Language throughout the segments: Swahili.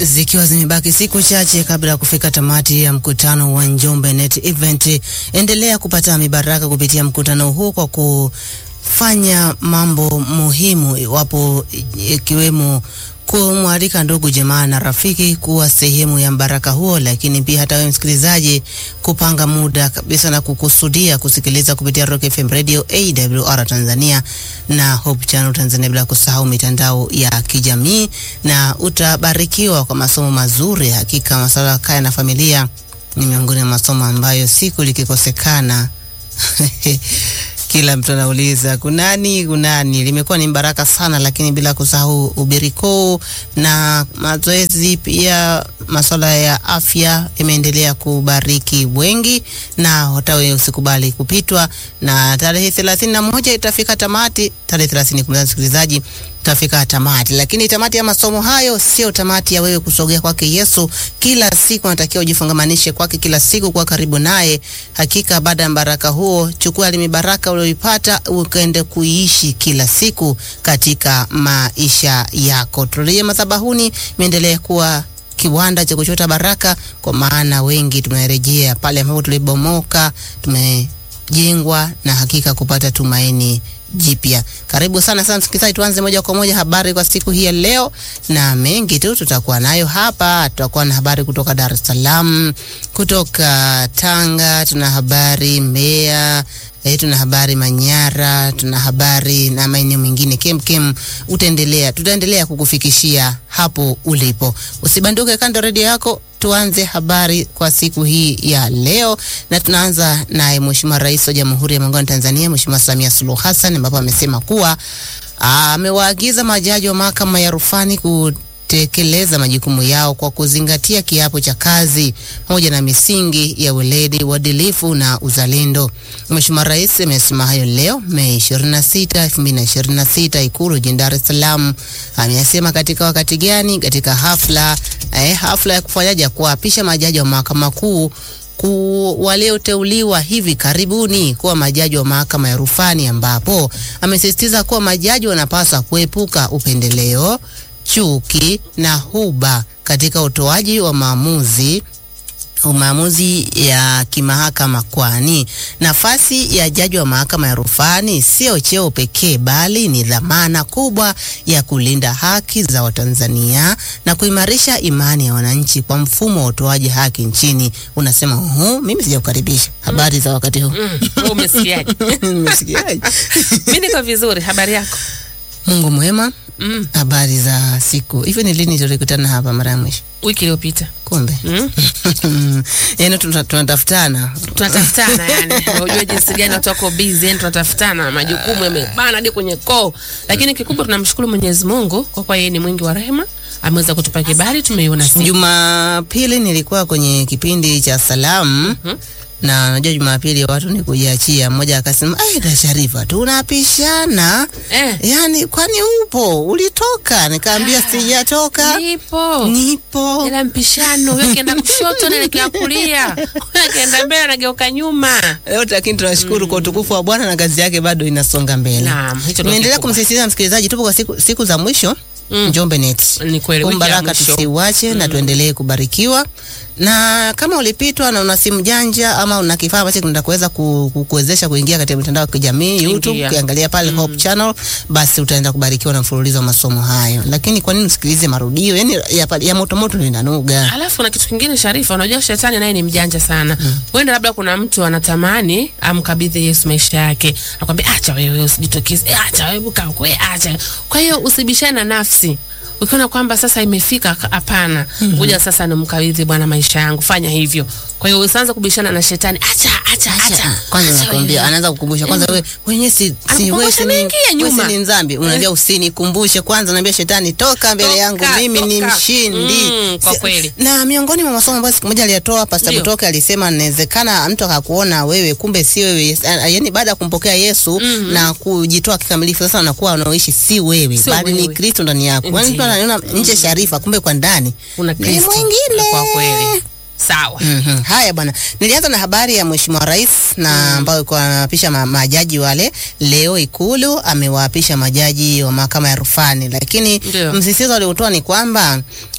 Zikiwa zimebaki siku chache kabla ya kufika tamati ya mkutano wa Njombe Net Event, endelea kupata mibaraka kupitia mkutano huu kwa kufanya mambo muhimu, iwapo ikiwemo kumwalika ndugu jamaa na rafiki kuwa sehemu ya mbaraka huo, lakini pia hata wewe msikilizaji kupanga muda kabisa na kukusudia kusikiliza kupitia Rock FM Radio AWR Tanzania na Hope Channel Tanzania, bila kusahau mitandao ya kijamii, na utabarikiwa kwa masomo mazuri. Hakika masuala ya kaya na familia ni miongoni mwa masomo ambayo siku likikosekana kila mtu anauliza kunani kunani. Limekuwa ni baraka sana, lakini bila kusahau ubirikoo na mazoezi pia, masuala ya afya imeendelea kubariki wengi, na hata wewe usikubali kupitwa. Na tarehe thelathini na moja itafika tamati, tarehe thelathini kumza msikilizaji tafika tamati, lakini tamati ya masomo hayo sio tamati ya wewe kusogea kwake Yesu. Kila siku unatakiwa ujifungamanishe kwake kila siku, kwa karibu naye. Hakika baada ya baraka huo, chukua ile baraka ulioipata ukaende kuiishi kila siku katika maisha yako. Turejee madhabahuni, imeendelea kuwa kiwanda cha kuchota baraka, kwa maana wengi tumerejea pale ambapo tulibomoka, tumejengwa na hakika kupata tumaini jipya. Karibu sana sana msikilizaji, tuanze moja kwa moja habari kwa siku hii ya leo, na mengi tu tutakuwa nayo hapa. Tutakuwa na habari kutoka Dar es Salaam, kutoka Tanga, tuna habari Mbeya, eh, tuna habari Manyara, tuna habari na maeneo mengine kemkem. Utaendelea, tutaendelea kukufikishia hapo ulipo. Usibanduke kando redio yako. Tuanze habari kwa siku hii ya leo na tunaanza naye Mheshimiwa Rais wa Jamhuri ya Muungano wa Tanzania Mheshimiwa Samia Suluhu Hassan ambapo amesema kuwa amewaagiza majaji wa mahakama ya rufani kutekeleza majukumu yao kwa kuzingatia kiapo cha kazi pamoja na misingi ya weledi, uadilifu na uzalendo. Mheshimiwa Rais amesema hayo leo Mei 26, 2026 Ikulu jijini Dar es Salaam. Amesema katika wakati gani? Katika hafla eh, hafla ya kufanyaje kuapisha majaji wa mahakama kuu walioteuliwa hivi karibuni kuwa majaji wa mahakama ya rufani, ambapo amesisitiza kuwa majaji wanapaswa kuepuka upendeleo, chuki na huba katika utoaji wa maamuzi maamuzi ya kimahakama, kwani nafasi ya jaji wa mahakama ya rufani sio cheo pekee, bali ni dhamana kubwa ya kulinda haki za Watanzania na kuimarisha imani ya wananchi kwa mfumo wa utoaji haki nchini. Unasema hu, mimi sijakukaribisha. Habari za wakati huu? Mm, umesikiaje? Nimesikiaje? Mimi niko vizuri, habari yako? Mungu mwema. Mm, Habari za siku. Hivi ni lini tulikutana hapa mara ya mwisho? wiki iliyopita. Kumbe Mm, yaani tuna- tunatafutana tunatafutana yani, unajua jinsi gani watu wako busy, yani tunatafutana, majukumu yamebana hadi kwenye koo, lakini kikubwa tunamshukuru Mwenyezi Mungu kwa kuwa yeye ni mwingi wa rehema, ameweza kutupa kibali, tumeiona siku. Jumapili nilikuwa kwenye kipindi cha salamu na najua Jumapili watu ni kujiachia. Mmoja akasema ai, da Sharifa, tunapishana Eh, yaani, kwani upo ulitoka? Nikaambia sijatoka, nipo nipo. ila mpishano, huyo akienda kushoto naelekea kulia, huyo akienda mbele nageuka nyuma. Leo lakini tunashukuru kwa utukufu wa Bwana na kazi yake bado inasonga mbele. Naam, hicho ndio Naendelea kikubwa. kumsisitiza msikilizaji, tupo kwa siku, siku za mwisho Mm. Njombe Net. Ni kweli, Huu wiki ya baraka mwisho. tusiuache na tuendelee kubarikiwa. Na kama ulipitwa na una simu janja ama una kifaa ambacho kinakuweza ku- kukuwezesha kuingia katika mitandao ya kijamii YouTube, Ingia. ukiangalia pale Hope Channel, basi utaenda kubarikiwa na mfululizo wa masomo hayo. Lakini kwa nini usikilize marudio? Yaani ya, ya moto moto ndio inanuga. Alafu na kitu kingine Sharifa, unajua shetani naye ni mjanja sana. Huenda labda kuna mtu anatamani amkabidhi Yesu maisha yake, akwambia acha wewe usijitokeze, eh, acha wewe buka kwe, acha. Kwa hiyo usibishane na nafsi. Ukiona kwamba sasa imefika, hapana, ngoja sasa nimkabidhi Bwana maisha yangu, fanya hivyo. Kwa hiyo usianze kubishana na shetani, acha acha acha. Kwanza acha nakwambia, wewe. anaanza kukumbusha kwanza, wewe wenyewe si si Anakukumbusha wewe si ni mengi ya wewe si nyuma. ni mzambi, unaambia usinikumbushe kwanza, naambia shetani toka mbele Toka, yangu, mimi ni toka. mshindi. Mm, kwa Si- kweli. Na miongoni mwa masomo ambayo siku moja aliyatoa Pastor Ndio. Butoke alisema inawezekana mtu akakuona wewe kumbe si wewe, yaani baada ya kumpokea Yesu na kujitoa kikamilifu, sasa anakuwa unaoishi si wewe, Sio bali ni wewe. Kristo ndani yako. Yaani mtu Ndio. ananiona nje Sharifa, kumbe kwa ndani Una ni Kristo. mwingine. Kwa kweli. Sawa. Mhm. Haya bwana, nilianza na habari ya Mheshimiwa Rais na ambayo ilikuwa anawaapisha ma, majaji wale leo Ikulu amewaapisha majaji wa mahakama ya rufani, lakini Ndio. msisitizo aliotoa ni kwamba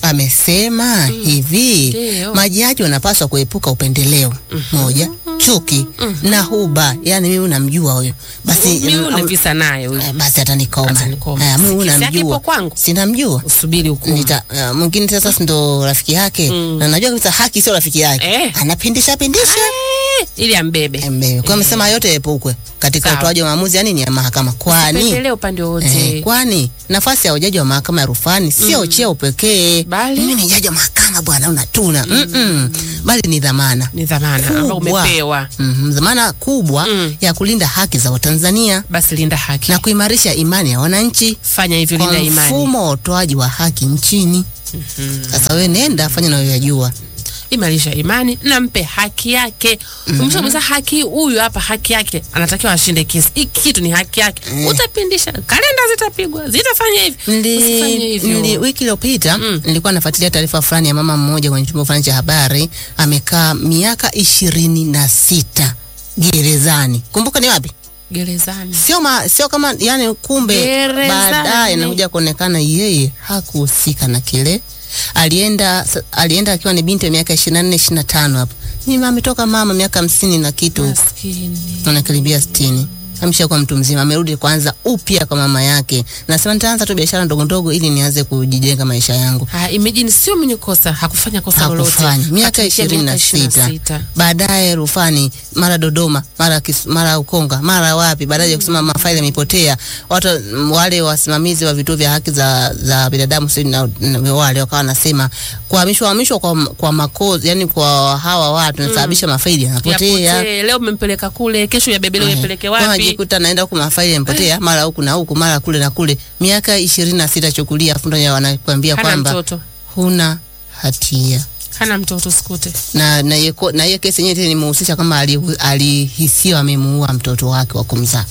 amesema hivi Ndio. majaji wanapaswa kuepuka upendeleo moja chuki na huba yani mimi unamjua huyo basi Mimi mm, una visa naye huyu. eh, basi atanikoma Atanikoma. Eh, mimi Kesi yake unamjua ipo kwangu. sinamjua Usubiri hukumu. Nita, uh, mwingine sasa si ndo rafiki yake na najua kabisa haki sio rafiki yake Eh. anapindisha pindisha Eh, ili ambebe. Eme, kwa amesema yote yaepukwe katika Sawa. utoaji wa maamuzi ya nini ya mahakama kwani Pendelee upande Eh, wote. kwani nafasi ya ujaji wa mahakama ya rufani sio cheo pekee. Bali? mimi ni jaji wa mahakama bwana, unatuna mm -mm. bali ni dhamana Ni dhamana ambayo kubwa. umepewa. Mhm, dhamana kubwa Mm. ya kulinda haki za Watanzania Basi linda haki. na kuimarisha imani ya wananchi Fanya hivyo, kwa linda imani. mfumo wa utoaji wa haki nchini. Sasa wewe nenda fanya unayoyajua. imarisha imani na mpe haki yake. Umeshamweza haki huyu hapa, haki yake anatakiwa ashinde kesi. Hiki kitu ni haki yake. Utapindisha kalenda, zitapigwa, zitafanya hivi. Usifanye Nili, hivyo. nili, wiki iliyopita Mm. nilikuwa nafuatilia taarifa fulani ya mama mmoja kwenye chombo fulani cha habari, amekaa miaka ishirini na sita gerezani. Kumbuka ni wapi? Gerezani. Sio ma, sio kama yani, kumbe Gerezani. baadaye nakuja kuonekana yeye hakuhusika na kile. Alienda sa- alienda akiwa ni binti wa miaka 24 25 hapo. Ni mama ametoka mama miaka hamsini na kitu huko Maskini. anakaribia sitini ameshakuwa mtu mzima, amerudi kwanza upya kwa mama yake. Nasema nitaanza tu biashara ndogo ndogo ili nianze kujijenga maisha yangu. Ha, imagine sio mwenye kosa, hakufanya kosa lolote. Hakufanya miaka Katumikia ishirini na miaka sita 26. baadaye rufani, mara Dodoma, mara Kis- mara Ukonga, mara wapi, baadaye ya kusema mafaili yamepotea. Watu m, wale wasimamizi wa vituo vya haki za, za binadamu sijui na, na wale wakawa wanasema kuhamishwa hamishwa kwa, kwa makozi, yani kwa hawa watu nasababisha mafaili yanapotea. Yapotee, leo umempeleka kule, kesho yabebele uyapeleke Kwa wapi? najikuta naenda huku mafaili yamepotea, mara huku na huku, mara kule na kule. Miaka ishirini na sita chukulia, afu ndo wanakuambia Hana kwamba mtoto, huna hatia hana mtoto sikute. na na hiyo ko- na hiyo kesi yenyewe tena imehusisha kama ali- alihisiwa amemuua mtoto wake wa kumzaa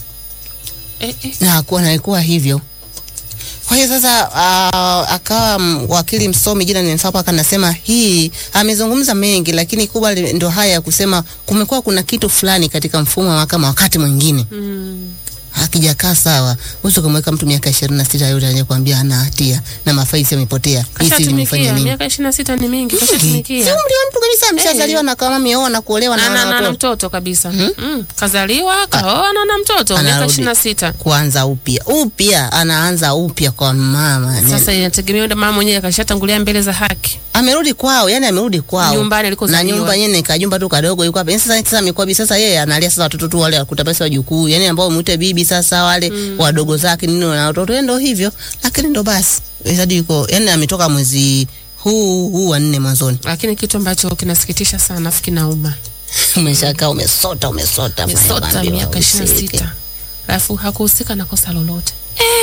Eh, eh. na hakuwa naikuwa hivyo. Kwa hiyo sasa uh, akawa mm, wakili msomi jina nimemsahau mpaka anasema hii amezungumza mengi, lakini kubwa li- ndo haya ya kusema kumekuwa kuna kitu fulani katika mfumo wa mahakama wakati mwingine Mm. hakijakaa sawa. Uwezi ukamweka mtu miaka ishirini na sita yote anayekwambia hana hatia na mafaisi yamepotea. Hii si limefanya Kashatumikia nini? miaka ishirini na sita ni mingi, Si kashatumikia umri wa mtu kabisa, ameshazaliwa na kama ameoa na kuolewa na na, na, wana na, na watoto. mtoto kabisa mm. Kazaliwa kaoa na na mtoto miaka Anarudi. ishirini na sita. kuanza upya upya, anaanza upya kwa mama. Ni- Sasa inategemea ndo mama mwenyewe kashatangulia mbele za haki amerudi kwao, yani amerudi kwao nyumbani na alikozaliwa. nyumba yenyewe ni kajumba tu kadogo, yuko hapa Yani sasa. Sasa amekuwa bibi sasa, yeye analia sasa watoto tu wale wakuta pesa wajukuu, yani ambao muite bibi sasa, wale wadogo zake nini na watoto ndo hivyo, lakini ndo basi hadi yuko yani ametoka mwezi huu huu wa nne mwanzoni, Lakini kitu ambacho kinasikitisha sana afu kinauma, umeshakaa umesota umesota amesota unaambiwa miaka ishirini na usike. sita alafu hakuhusika na kosa lolote.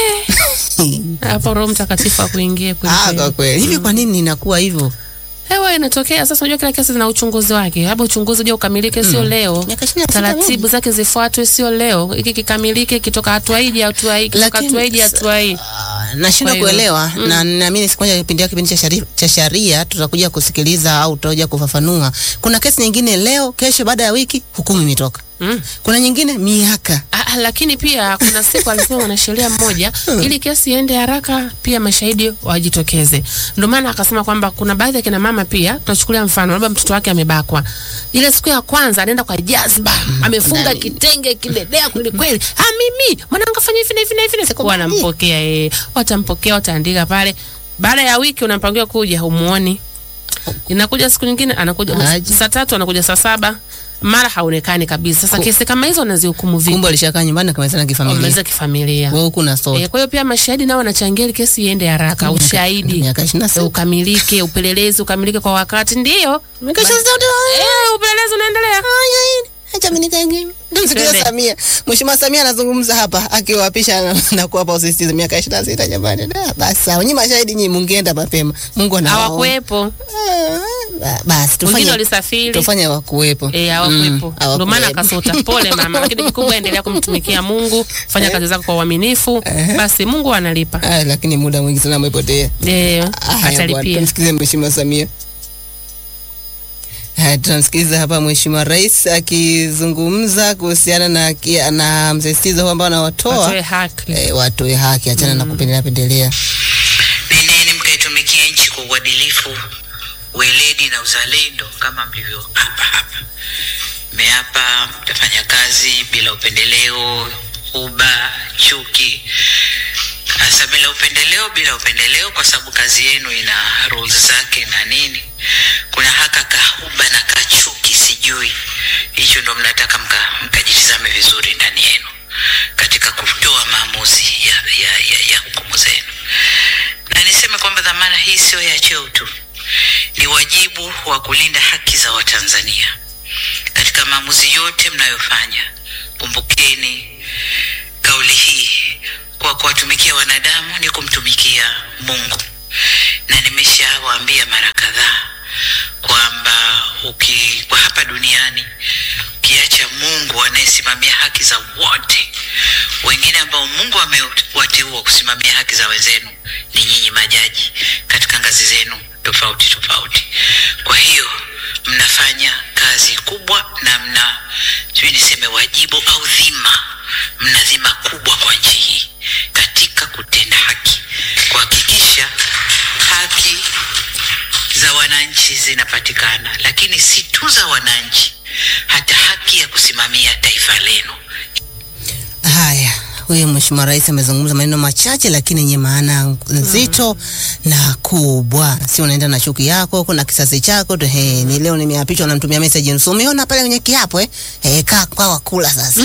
Hapo Roho Mtakatifu akuingie Ah, kwa kweli hivi, kwa nini inakuwa hivyo? hewa inatokea sasa. Unajua kila kesi zina uchunguzi wake, labda uchunguzi uje ukamilike, sio leo. Miaka ishirini na sita Taratibu zake zifuatwe, sio leo. Hiki kikamilike, kitoka hatua hii hadi hatua hii, kitoka Lakini hatua hii hadi sa- hatua hii. Ah, nashindwa Kwa hiyo, kuelewa na naamini siku moja kipindi kipindi cha shari- cha sharia tutakuja kusikiliza au tutakuja kufafanua. Kuna kesi nyingine leo, kesho, baada ya wiki hukumu imetoka. Mm. Kuna nyingine miaka. Ah, ah, lakini pia kuna siku alisema mwanasheria mmoja ili kesi iende haraka, pia mashahidi wajitokeze. Ndio maana akasema kwamba kuna baadhi ya kina mama pia, tunachukulia mfano, labda mtoto wake amebakwa, ile siku ya kwanza anaenda kwa jazba, amefunga ndani. kitenge kidedea kweli kweli, ah, mimi mwanangu afanya hivi na hivi na hivi, na siku wanampokea eh, watampokea, wataandika pale. Baada ya wiki unampangia kuja, humuoni. Inakuja siku nyingine anakuja Aje. saa tatu, anakuja saa saba, mara haonekani kabisa. Sasa Ku- kesi kama hizo wanazihukumu vipi? Kumbe alishakaa nyumbani akamalizana kifamilia. wameweza kifamilia. Wewe huku na sota. E, kwa hiyo pia mashahidi nao wanachangia ili kesi iende haraka, ushahidi Miaka 26. e, ukamilike, upelelezi ukamilike kwa wakati. Ndio Miaka 26. e, upelelezi unaendelea. Acha mimi nikae. Msikia Twende. Samia. Mheshimiwa Samia anazungumza hapa akiwapisha na, na kuwapa usisitizo miaka 26 jamani. Da, basi sawa. Nyinyi mashahidi nyinyi mungeenda mapema. Mungu anawaona. Hawakuwepo, Ah, Basi wengine tufanye walisafiri tufanye wakuwepo. Eh, hawakuwepo. Mm, Ndio maana hawakuwepo. akasota. Pole mama, lakini kikubwa endelea kumtumikia Mungu, fanya kazi zako kwa uaminifu, basi Mungu analipa. Ah, lakini muda mwingi sana umepotea. Eh, Haya bwana, atalipia. tumsikize Mheshimiwa Samia. Haya, tunamsikiliza hapa Mheshimiwa Rais akizungumza kuhusiana na, kia- na msisitizo huu ambao anawatoa Watoe haki. eh, watoe haki, achana na kupendelea pendelea. Nendeni mkaitumikie nchi kwa uadilifu uadilifu, weledi na uzalendo kama mlivyoapa hapa. Mmeapa mtafanya kazi bila upendeleo, uba, chuki, hasa bila upendeleo, bila upendeleo, kwa sababu kazi yenu ina rules zake na nini. Kuna haka kahuba na kachuki, sijui hicho ndo mnataka mka- mkajitizame vizuri ndani yenu katika kutoa maamuzi ya, ya, ya, ya hukumu zenu, na niseme kwamba dhamana hii sio ya cheo tu, ni wajibu wa kulinda haki za Watanzania katika maamuzi yote mnayofanya. Kumbukeni kauli hii, kwa kuwatumikia wanadamu ni kumtumikia Mungu, na nimeshawaambia mara kadhaa kwamba uki kwa hapa duniani ukiacha Mungu anayesimamia haki za wote, wengine ambao Mungu amewateua kusimamia haki za wenzenu ni nyinyi majaji katika ngazi zenu tofauti tofauti. Kwa hiyo mnafanya kazi kubwa na mna sijui niseme wajibu au dhima, mna dhima kubwa kwa nchi hii katika kutenda haki, kuhakikisha haki za wananchi zinapatikana, lakini si tu za wananchi, hata haki ya kusimamia taifa lenu. Haya, huyu Mheshimiwa Rais amezungumza maneno machache lakini yenye maana nzito na kubwa. Si unaenda na chuki yako, kuna kisasi chako tu. He, ni leo nimeapishwa na mtumia message nusu. Umeona pale kwenye kiapo eh? Eh, kaa kwa wakula sasa.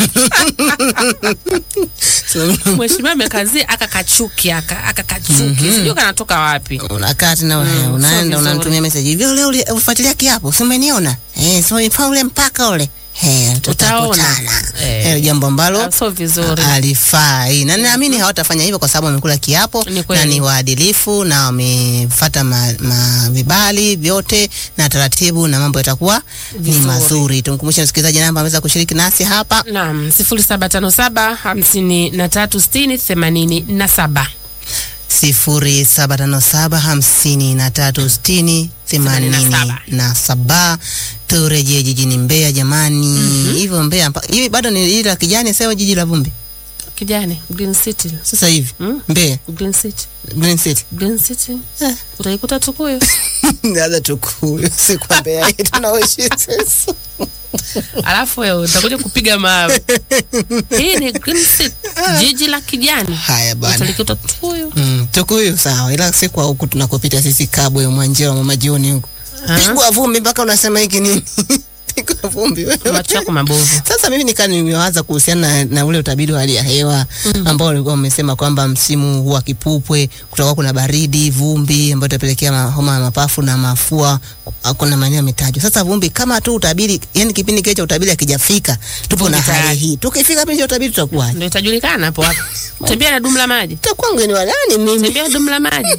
So, Mheshimiwa amekazia aka kachuki aka aka kachuki sijui kanatoka wapi. unakaa tena Mm, mm, sio unaenda vizuri. unamtumia message hivyo, leo uli- ulifuatilia kiapo, si umeniona eh? So ifa ule mpaka ule eh, tutakutana Eh. eh, jambo ambalo Ah, Sio vizuri. alifai na naamini hawatafanya hivyo kwa sababu wamekula kiapo Ni kweli. na ni waadilifu na wamefata ma, ma vibali vyote na taratibu na mambo yatakuwa ni Vizuri. mazuri. Tumkumbushe msikilizaji namba ameweza kushiriki nasi hapa Naam, sifuri saba tano saba hamsini na tatu sitini themanini na saba. sifuri saba tano saba hamsini na tatu sitini themanini na saba. Turejee jijini Mbeya jamani, hivyo Mbeya mpa- hivi bado ni ile la kijani sawa, jiji la vumbi Kijani, Green City. sasa hivi Mm? Mbeya Green City. Green City Green City. Eh. Utaikuta Tukuyu. Sasa tukuyu si kwa Mbeya hii tunaoishi sasa. Alafu wewe utakuja kupiga mawe. Hii ni Green City. Jiji la kijani. Haya bwana. Utalikuta Tukuyu. Mm, tukuyu sawa, ila si kwa huku tunakopita sisi Kabwe, Mwanjera, Mama Jioni huku Ah. pigwa vumbi mpaka unasema hiki nini? pigwa vumbi wewe. Macho yako mabovu. Sasa mimi nikaa nimewaza kuhusiana na, na ule utabiri wa hali ya hewa ambao walikuwa wamesema kwamba msimu huu wa kipupwe kutakuwa kuna baridi, vumbi ambayo itapelekea ma- homa ya mapafu na mafua. Kuna maeneo yametajwa. Sasa vumbi kama tu utabiri, yani kipindi kile cha utabiri akijafika, tupo na Vumbi hali tayari. hii. Tukifika kipindi cha utabiri tutakuwa Ndio itajulikana hapo hapo. Tembea na dumu la maji. tutakuwa ngeni wa nani mimi? Tembea na dumu la maji.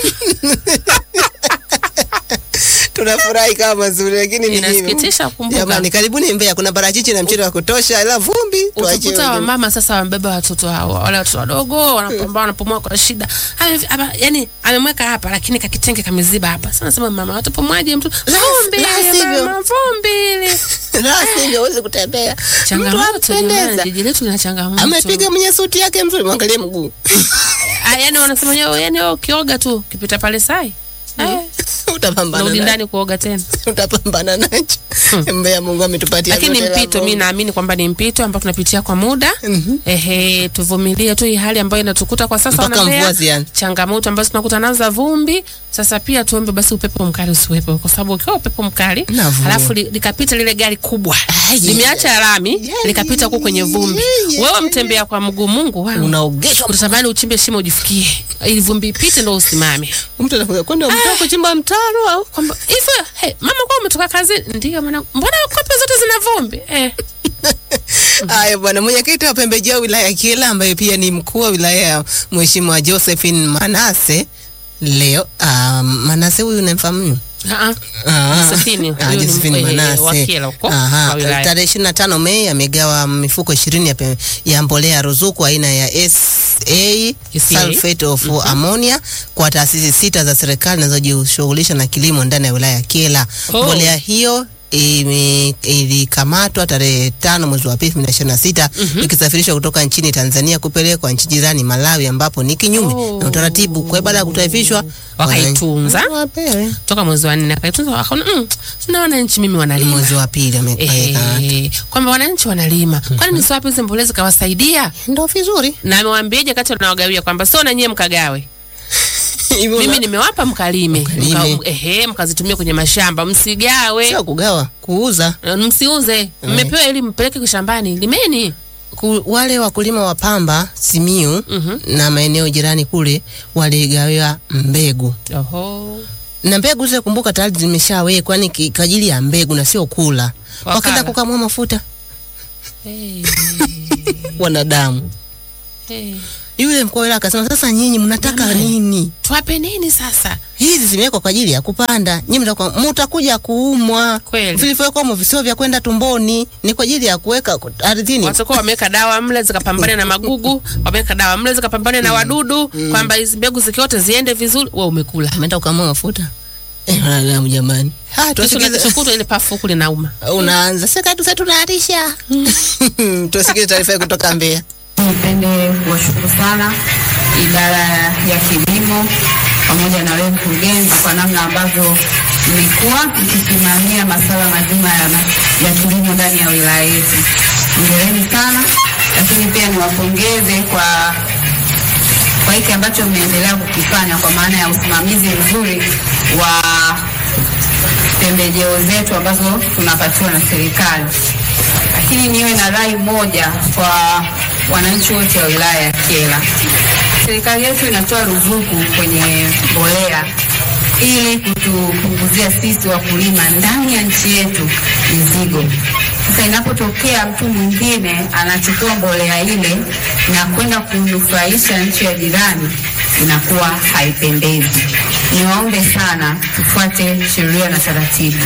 tunafurahi kama mazuri lakini ni hivyo. Inasikitisha kukumbuka. Jamani, karibuni Mbeya, kuna parachichi na mchele wa kutosha, ila vumbi tuachie Utakuta wengine. wamama sasa wamebeba watoto hao, wale watoto wadogo wanapambana, wanapumua kwa shida. Ame- ama- Yani amemweka hapa, lakini kakitenge kameziba hapa. Sasa nasema mama, watapumwaje mtu? Vumbi la hili sivyo. mama, vumbi hili. La sivyo huwezi kutembea. Mtu Changamoto ampendeza. jamani, jiji letu lina changamoto. Amepiga mwenye suti yake mzuri, mwangalie mguu. Ah, yani wanasema wenyewe, yani wewe ukioga tu ukipita pale sai eh, Utapambana narudi nacho. ndani kuoga tena. Utapambana nacho. Mbeya Mungu ametupatia lakini vyote la mpito, mi Mungu. naamini kwamba ni mpito ambao tunapitia kwa muda. Ehe, tuvumilie tu hii hali ambayo inatukuta kwa sasa. Mpaka Wanambea, mvua zianze. changamoto ambazo tunakuta nazo za vumbi. Sasa pia tuombe basi upepo mkali usiwepo, kwa sababu ukiwa upepo mkali Na vumbi. alafu li- likapita lile gari kubwa Ah, yeah, limeacha lami Yeah, likapita huko kwenye vumbi, yeah, yeah, wewe yeah. mtembea kwa mguu, Mungu wangu Unaogeshwa unatamani uchimbe shimo ujifikie, ili vumbi ipite ndo usimame. mtu anakuja kwenda mtaka kuchimba mtaro au Kwamba hivyo, hey, mama kwa umetoka kazi? Ndio mwana, mbona kope zote zina vumbi eh? Haya bwana, mwenyekiti wa pembejeo wilaya ya Kyela ambaye pia ni mkuu wa wilaya ya Mheshimiwa Josephine Manase leo. Uh, Manase huyu unamfahamu? Ah, Ah, Josephine, ah, huyu ni Josephine mkwe- Manase. wa Kyela huko, Aha, wa wilaya. tarehe 25 Mei amegawa mifuko 20 ya, pe- ya mbolea ya ruzuku aina ya SA SA. sulfate of ammonia kwa taasisi sita za serikali zinazojishughulisha na kilimo ndani ya wilaya ya Kyela. Oh. Mbolea hiyo ime- ilikamatwa tarehe tano mwezi wa pili elfu mbili na ishirini na sita ikisafirishwa kutoka nchini Tanzania kupelekwa nchi jirani Malawi, ambapo ni kinyume Oh. na utaratibu. Kwa hiyo baada ya kutaifishwa Wakaitunza. wana- wapewe toka mwezi wa nne akaitunza, wakaona mm, na wananchi mimi wanalima mwezi wa pili ameweka Ehe, kwamba wananchi wanalima, kwani nisiwape hizi mbolea zikawasaidia? ndo vizuri Na amewambiaje kati wanawagawia kwamba sio na nyie mkagawe, Hivyo mimi na- nimewapa mkalime, Mkalime. Mka, ehe, mkazitumie kwenye mashamba, msigawe, sio kugawa, kuuza. Eh, msiuze, mmepewa ili mpeleke shambani, limeni. Ku, wale wakulima wa pamba Simiu Mhm. na maeneo jirani kule waligawiwa mbegu Oho. na mbegu zile, kumbuka tayari zimeshawekwa, ni ki- kwa ajili ya mbegu na sio kula. Wakala. Wakaenda kukamua mafuta Hey, wanadamu. hey. Yule mkuu wa wilaya akasema, sasa nyinyi mnataka nini? Tuwape nini sasa? Hizi zimewekwa kwa ajili ya kupanda, nyinyi mtakuwa mtakuja kuumwa. Kweli. Vilivyowekwa humo visio vya kwenda tumboni, ni kwa ajili ya kuweka ku- ardhini. watakuwa wameweka dawa mle zikapambane na magugu, wameweka dawa mle zikapambane na wadudu, kwamba hizi mbegu zikiote ziende vizuri. Wewe umekula Ameenda kukamua mafuta. Eh, wanadamu jamani. Ha, kesho na tusikize. kesho kutwa ile pafu huku linauma. Unaanza sasa tu sasa tunaharisha. Tusikize taarifa hii kutoka Mbeya. Nipende kuwashukuru sana idara ya kilimo pamoja na wewe mkurugenzi kwa namna ambavyo mmekuwa mkisimamia masuala mazima ya, ya kilimo ndani ya wilaya yetu. Hongereni sana, lakini pia niwapongeze kwa kwa hiki ambacho mmeendelea kukifanya kwa maana ya usimamizi mzuri wa pembejeo zetu ambazo tunapatiwa na serikali. Lakini niwe na rai moja kwa wananchi wote wa wilaya ya Kyela. Serikali yetu inatoa ruzuku kwenye mbolea ili kutupunguzia sisi wakulima ndani ya nchi yetu mizigo. Sasa inapotokea mtu mwingine anachukua mbolea ile na kwenda kunufaisha nchi ya jirani, inakuwa haipendezi. Niwaombe sana tufuate sheria na taratibu.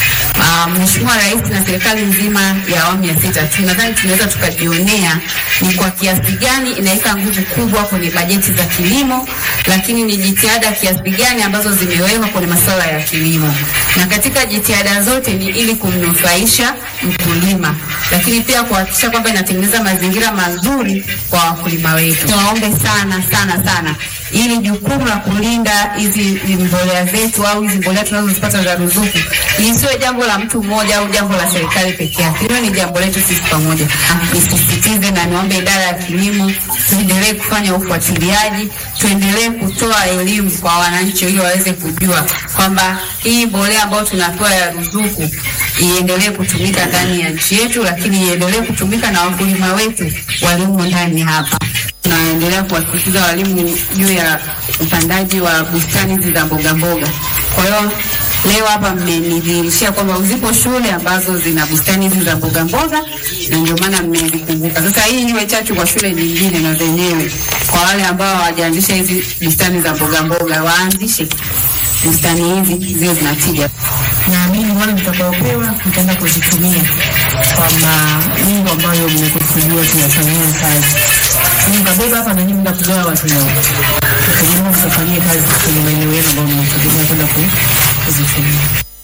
Uh, Mheshimiwa Rais na serikali nzima ya awamu ya sita tunadhani tunaweza tukajionea ni kwa kiasi gani inaweka nguvu kubwa kwenye bajeti za kilimo, lakini ni jitihada kiasi gani ambazo zimewekwa kwenye masuala ya kilimo, na katika jitihada zote ni ili kumnufaisha mkulima, lakini pia kuhakikisha kwamba inatengeneza mazingira mazuri kwa wakulima wetu. Tuwaombe sana sana sana ili jukumu la kulinda hizi mbolea zetu au hizi mbolea tunazozipata za ruzuku lisiwe jambo la mtu mmoja au jambo la serikali peke yake. Hilo ni jambo letu sisi pamoja. Nisisitize na niombe idara ya kilimo tuendelee kufanya ufuatiliaji, tuendelee kutoa elimu kwa wananchi ili waweze kujua kwamba hii mbolea ambayo tunapewa ya ruzuku iendelee kutumika ndani ya nchi yetu, lakini iendelee kutumika na wakulima wetu walimo ndani hapa tunaendelea kuwasisitiza walimu juu ya upandaji wa bustani hizi za mboga mboga. Kwa hiyo leo hapa mmenidhihirishia kwamba zipo shule ambazo zina bustani hizi za mboga mboga, na ndio maana mmezikumbuka. Sasa hii iwe chachu kwa shule nyingine na zenyewe, kwa wale ambao hawajaanzisha hizi bustani za mboga mboga, waanzishe bustani hizi ziwe zinatija. Naamini wale mtakaopewa mtaenda kuzitumia kwa malengo ambayo mmekusudiwa kuyafanyia kazi. Mkabeba hapa na nyinyi mtakugawa watu wao. Tukijua mtafanyia kazi kwenye maeneo yenu ambayo mnategemea kwenda ku- kuzitumia.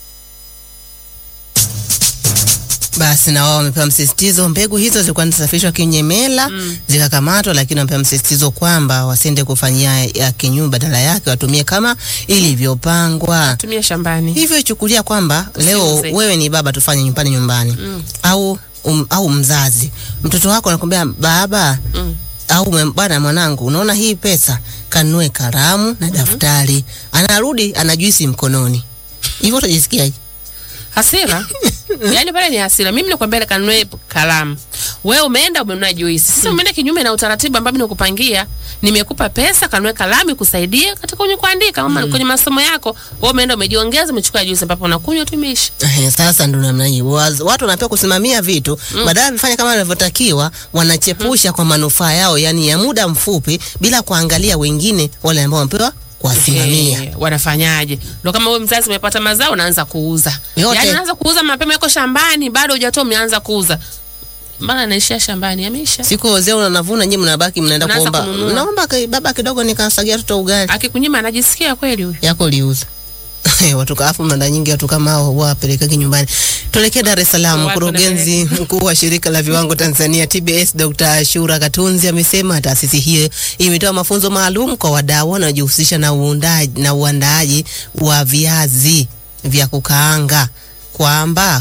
Basi na wao wamepewa msisitizo, mbegu hizo zilikuwa zinasafirishwa kinyemela zikakamatwa, lakini wamepewa msisitizo kwamba wasiende kufanyia ya kinyume, badala yake watumie kama ilivyopangwa. Tumia shambani. Hivyo ichukulia kwamba leo Usiuze. wewe ni baba, tufanye nyumbani nyumbani au um, au mzazi, mtoto wako anakwambia baba Mm. au mwe- bwana, mwanangu, unaona hii pesa, kanunue kalamu na daftari. Anarudi ana juisi mkononi, hivyo utajisikiaje? Hasira. Yaani pale ni hasira. Mimi nakwambia ile kanunue kalamu. Wewe umeenda umenunua juisi. Sasa umeenda kinyume na utaratibu ambao nimekupangia. Nimekupa pesa kanunue kalamu ikusaidie katika kwenye kuandika ama kwenye masomo yako. Wewe umeenda umejiongeza umechukua juisi ambapo unakunywa tu imeisha. Ehe, sasa ndo namna hiyo Waz- watu wanapewa kusimamia vitu badala ya vifanya kama wanavyotakiwa, wanachepusha kwa manufaa yao, yani ya muda mfupi, bila kuangalia wengine wale ambao wamepewa kuwasimamia. Eh, wanafanyaje? Ndio kama wewe mzazi umepata mazao unaanza kuuza. Yote. Yaani unaanza kuuza mapema yako shambani bado hujatoa umeanza kuuza. Maana anaishia shambani yameisha. Siku wazee unanavuna, nyinyi mnabaki mnaenda Unaanza kuomba, kununua. naomba ki- baba kidogo nikasagia toto ugali Akikunyima anajisikia kweli huyo. yako liuza watu kaafu mnada nyingi watu kama hao wapelekeki nyumbani. Tuelekee Dar es Salaam. Watu Mkurugenzi mkuu wa shirika la viwango Tanzania TBS Dr. Ashura Katunzi amesema taasisi hiyo imetoa mafunzo maalum kwa wadau wanaojihusisha na uundaji na uandaaji wa viazi vya kukaanga kwamba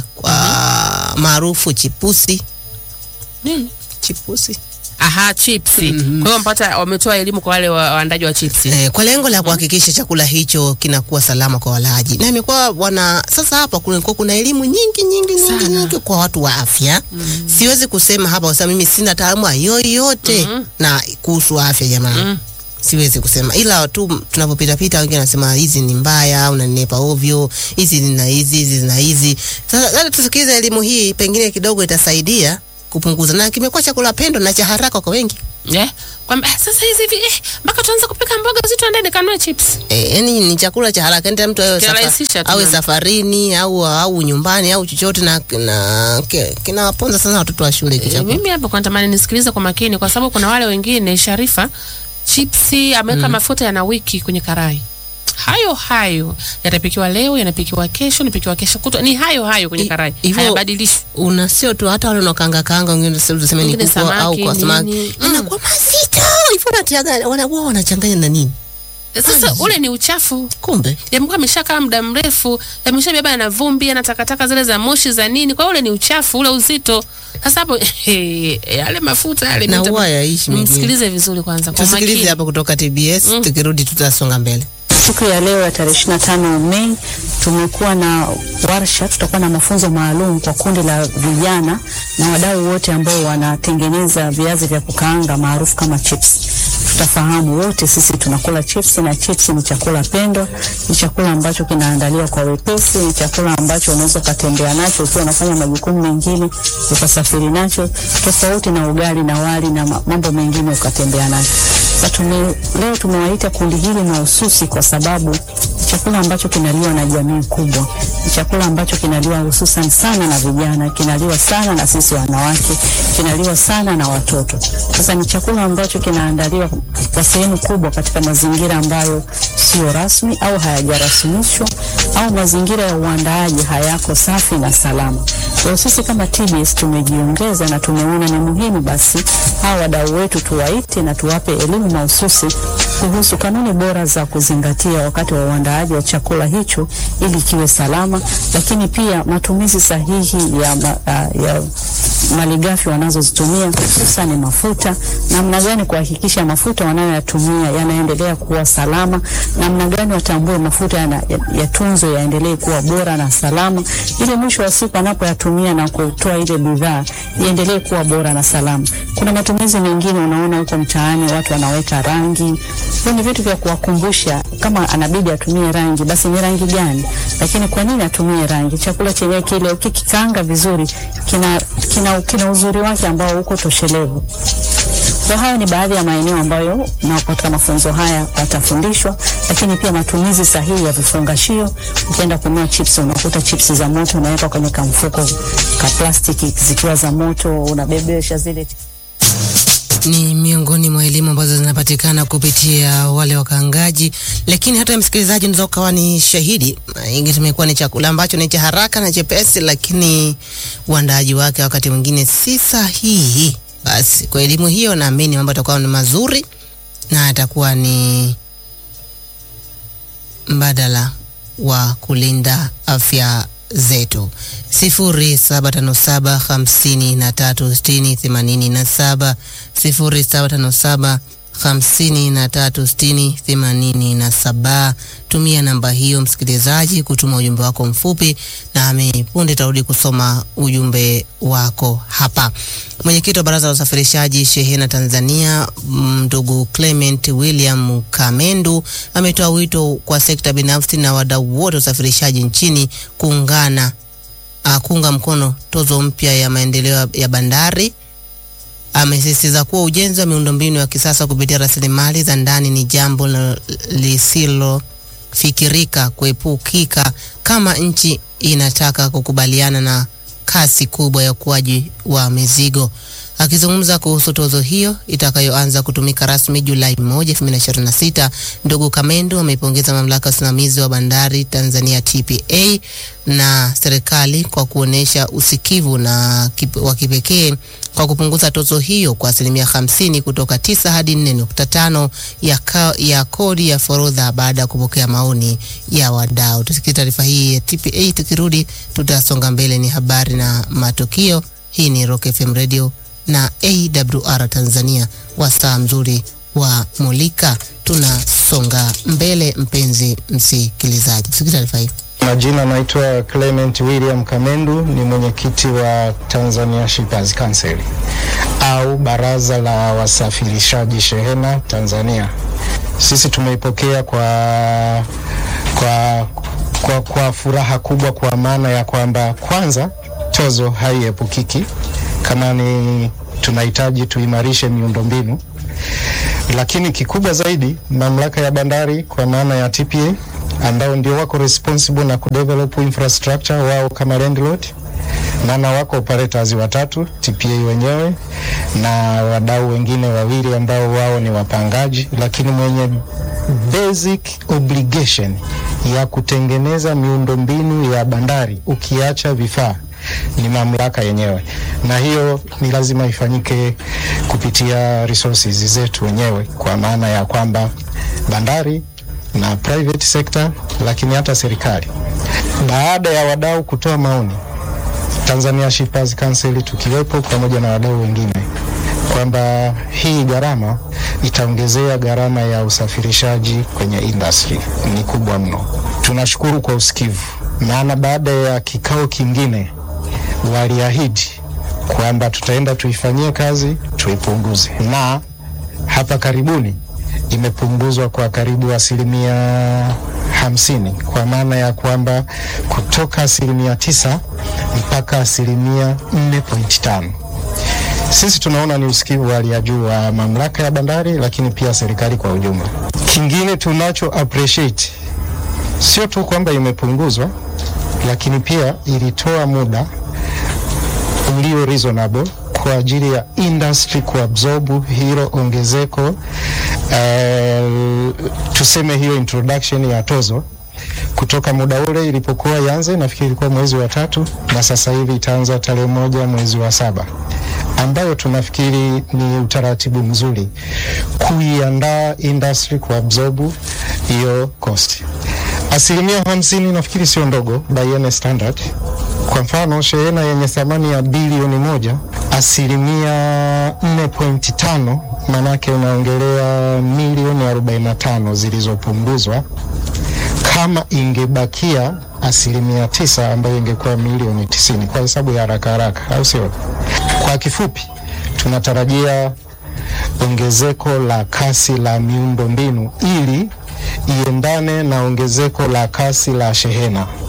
kwa maarufu chipusi Nini? chipusi Aha, chipsi. Kwa hiyo mpata wametoa elimu kwa wale wa- waandaji wa chipsi. eh, kwa lengo la kuhakikisha chakula hicho kinakuwa salama kwa walaji, na imekuwa wana sasa hapa kulikuwa kuna elimu nyingi nyingi nyingi Sana. nyingi kwa watu wa afya. Siwezi kusema hapa kwa sababu mimi sina taaluma yoyote na kuhusu afya jamani. Mm. Siwezi kusema ila tu tunapopita pita, wengine wanasema hizi ni mbaya, unanenepa ovyo, hizi zina hizi, hizi zina hizi. Sasa labda tusikilize elimu hii, pengine kidogo itasaidia kupunguza, na kimekuwa chakula pendo na cha haraka kwa wengi. Eh? Kwamba eh, sasa hizi hivi eh, mpaka tuanze kupika mboga zito ndani kanunue chips. Eh, yani ni chakula cha haraka yani mtu awe, Kinarahisisha safa, tu awe mambo. safarini au au nyumbani au chochote na, na ki- kinawaponza sana watoto wa shule Eh, kichakula. mimi hapa kwa natamani nisikilize kwa makini kwa sababu kuna wale wengine Sharifa chipsi ameweka mafuta yana wiki kwenye karai. Hayo hayo yatapikiwa leo, yanapikiwa kesho, yanapikiwa kesho kutwa, ni hayo hayo kwenye I- karai. hivyo- Hayabadilishwi. Una sio tu hata wale unaokanga kanga wengine sasa tuseme ni Wengine kuku au samaki, kwa samaki. nini. Inakuwa mazito. Hivyo wanatiaga wanakuwa wanachanganya na nini? Sasa ule ni uchafu. Kumbe Yamekuwa ameshakaa muda mrefu, yameshabeba na vumbi na takataka zile za moshi za nini. Kwa hiyo ule ni uchafu, ule uzito. Sasa hapo yale mafuta yale na mta- huwa yaishi mengine. Msikilize vizuri kwanza kwa Tusikilize makini. hapa kutoka TBS, tukirudi tutasonga mbele. Siku ya leo ya tarehe 25 Mei tumekuwa na warsha, tutakuwa na mafunzo maalum kwa kundi la vijana na wadau wote ambao wanatengeneza viazi vya kukaanga maarufu kama chips. Tutafahamu wote sisi tunakula chips na chips ni chakula pendwa, ni chakula ambacho kinaandaliwa kwa wepesi, ni chakula ambacho unaweza ukatembea nacho ukiwa unafanya majukumu mengine, ukasafiri nacho, tofauti na ugali na wali na ma- mambo mengine ukatembea nacho. Sasa tume, leo tumewaita kundi hili mahususi kwa sababu ni chakula ambacho kinaliwa na jamii kubwa, ni chakula ambacho kinaliwa hususan sana na vijana, kinaliwa sana na sisi wanawake, kinaliwa sana na watoto. Sasa ni chakula ambacho kinaandaliwa kwa sehemu kubwa katika mazingira ambayo sio rasmi au hayajarasimishwa au mazingira ya uandaaji hayako safi na salama. Kwa hiyo sisi kama TBS tumejiongeza na tumeona ni muhimu basi hawa wadau wetu tuwaite na tuwape elimu mahususi kuhusu kanuni bora za kuzingatia wakati wa uandaaji wa chakula hicho ili kiwe salama, lakini pia matumizi sahihi ya, ma, uh, ya malighafi wanazozitumia hususan mafuta, namna gani kuhakikisha mafuta wanayoyatumia yanaendelea kuwa salama, namna gani watambue mafuta yana- ya- yatunzwe yaendelee kuwa bora na salama, ili mwisho wa siku anapoyatumia na kutoa ile bidhaa iendelee kuwa bora na salama. Kuna matumizi mengine unaona huko mtaani watu wanaweka rangi, hiyo ni vitu vya kuwakumbusha kama anabidi atumie rangi, basi ni rangi gani, lakini kwa nini atumie rangi? Chakula chenyewe kile ukikikaanga vizuri kina, kina, kina uzuri wake ambao uko toshelevu. Kwa hayo ni baadhi ya maeneo ambayo na katika mafunzo haya watafundishwa, lakini pia matumizi sahihi ya vifungashio. Ukienda kununua chips, unakuta chips za moto unaweka kwenye kamfuko ka plastiki zikiwa za moto, unabebesha zile ni miongoni mwa elimu ambazo zinapatikana kupitia wale wakaangaji, lakini hata msikilizaji unaweza ukawa ni shahidi. Ingi tumekuwa ni chakula ambacho ni cha haraka na chepesi, lakini uandaaji wake wakati mwingine si sahihi. Basi kwa elimu hiyo, naamini mambo yatakuwa ni mazuri na atakuwa ni mbadala wa kulinda afya zetu. sifuri saba tano saba hamsini na tatu sitini themanini na saba sifuri saba tano saba hamsini na tatu sitini themanini na saba. Tumia namba hiyo msikilizaji, kutuma ujumbe wako mfupi, nami punde tarudi kusoma ujumbe wako hapa. Mwenyekiti wa Baraza la Usafirishaji Shehena Tanzania, ndugu Clement William Kamendu ametoa wito kwa sekta binafsi na wadau wote wa usafirishaji nchini kuungana uh, kuunga mkono tozo mpya ya maendeleo ya bandari. Amesisitiza kuwa ujenzi wa miundombinu ya kisasa kupitia rasilimali za ndani ni jambo la- lisilofikirika kuepukika kama nchi inataka kukubaliana na kasi kubwa ya ukuaji wa mizigo. Akizungumza kuhusu tozo hiyo itakayoanza kutumika rasmi Julai 1, 2026, ndugu Kamendo ameipongeza mamlaka ya usimamizi wa bandari Tanzania TPA na serikali kwa kuonesha usikivu na kip, wa kipekee kwa kupunguza tozo hiyo kwa asilimia 50 kutoka 9 hadi 4.5 ya, ka, ya kodi ya forodha baada ya kupokea maoni ya wadau. Tusikie taarifa hii ya TPA, tukirudi tutasonga mbele. Ni habari na matukio. Hii ni Rock FM Radio na AWR Tanzania, wasaa mzuri wa Mulika. Tunasonga mbele, mpenzi msikilizaji, tusikie taarifa hii. Majina naitwa Clement William Kamendu, ni mwenyekiti wa Tanzania Shippers Council au baraza la wasafirishaji shehena Tanzania. Sisi tumeipokea kwa, kwa, kwa, kwa furaha kubwa, kwa maana ya kwamba kwanza tozo haiepukiki, kama ni tunahitaji tuimarishe miundombinu, lakini kikubwa zaidi mamlaka ya bandari kwa maana ya TPA ambao ndio wako responsible na kudevelop infrastructure wao kama landlord, maana wako operators watatu TPA wenyewe na wadau wengine wawili ambao wao ni wapangaji, lakini mwenye basic obligation ya kutengeneza miundombinu ya bandari ukiacha vifaa ni mamlaka yenyewe, na hiyo ni lazima ifanyike kupitia resources zetu wenyewe, kwa maana ya kwamba bandari na private sector, lakini hata serikali. Baada ya wadau kutoa maoni, Tanzania Shippers Council tukiwepo pamoja na wadau wengine, kwamba hii gharama itaongezea gharama ya usafirishaji kwenye industry ni kubwa mno. Tunashukuru kwa usikivu, maana baada ya kikao kingine waliahidi kwamba tutaenda tuifanyie kazi tuipunguze, na hapa karibuni imepunguzwa kwa karibu asilimia hamsini kwa maana ya kwamba kutoka asilimia tisa mpaka asilimia nne pointi tano. Sisi tunaona ni usikivu wa hali ya juu wa mamlaka ya bandari, lakini pia serikali kwa ujumla. Kingine tunacho appreciate sio tu kwamba imepunguzwa, lakini pia ilitoa muda ulio reasonable kwa ajili ya industry kuabsorb hilo ongezeko uh, tuseme hiyo introduction ya tozo kutoka muda ule ilipokuwa ianze, nafikiri ilikuwa mwezi wa tatu, na sasa hivi itaanza tarehe moja mwezi wa saba, ambayo tunafikiri ni utaratibu mzuri kuiandaa industry kuabsorb hiyo cost. Asilimia hamsini nafikiri sio ndogo by any standard. Kwa mfano shehena yenye thamani ya bilioni moja asilimia 4.5 manake unaongelea milioni 45 zilizopunguzwa. Kama ingebakia asilimia tisa ambayo ingekuwa milioni tisini kwa hesabu ya haraka haraka, au sio? Kwa kifupi, tunatarajia ongezeko la kasi la miundo mbinu ili iendane na ongezeko la kasi la shehena